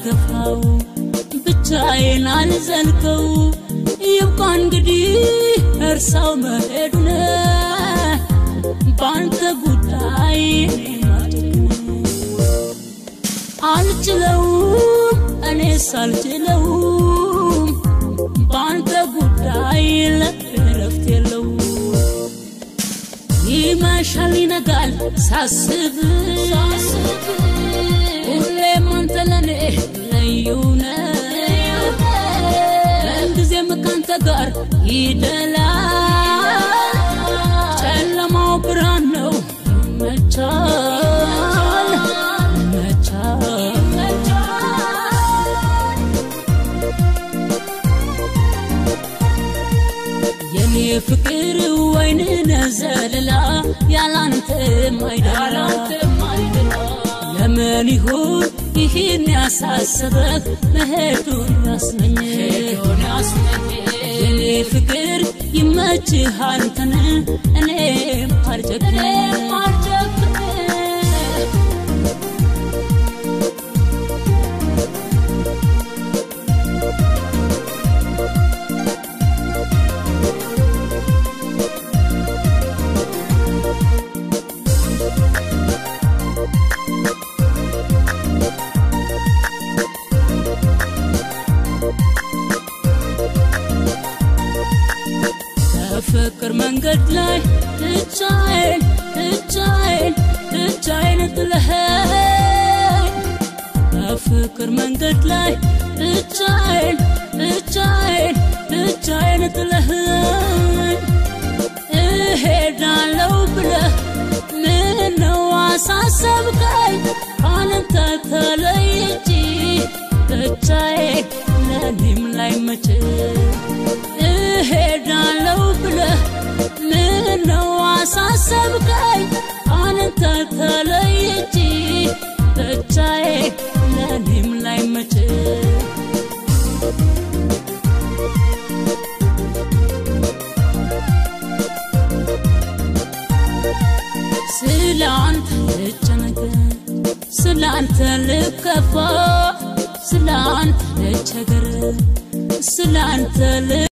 አልገፋው ብቻዬን አልዘልቀው ይብቃ እንግዲህ እርሳው መሄዱን በአንተ ጉዳይ እኔ ማድረግ አልችለውም እኔስ አልችለውም በአንተ ጉዳይ ለእረፍት የለው ይመሻል ይነጋል ሳስብ ሁሌም አንተ ለኔ ልዩ ነህ ምንጊዜም ካንተ ጋር ይደላል ጨለማው ብርሃን ነው ይመቻል ይመቻል የኔ ፍቅር ወይን ነዘለላ ያላንተ ማይደላ ለምን ይሁን ይህን ያሳሰበህ መሄዱን ያስመኝ የኔ ፍቅር ይመችህ አንተን እኔም አልጨክን በፍቅር መንገድ ላይ ብቻዬን ብቻዬን ብቻዬን ጥለኸኝ በፍቅር መንገድ ላይ ብቻዬን ብቻዬን ብቻዬን ጥለኸኝ እሄዳለሁ ብለህ ምነው አሳሰብከኝ ካንተ ተለይቼ ብቻዬን ለኔም ላይ መቼ እሄዳለሁ ብለህ ምነው አሳሰብከኝ አንተ ተለይቼ ብቻዬን ለኔም ላይ መቼ ስለ አንተ ልጨነቅ ስለ አንተ ልከፋ ስለ አንተ ልቸገር ስለ አንተ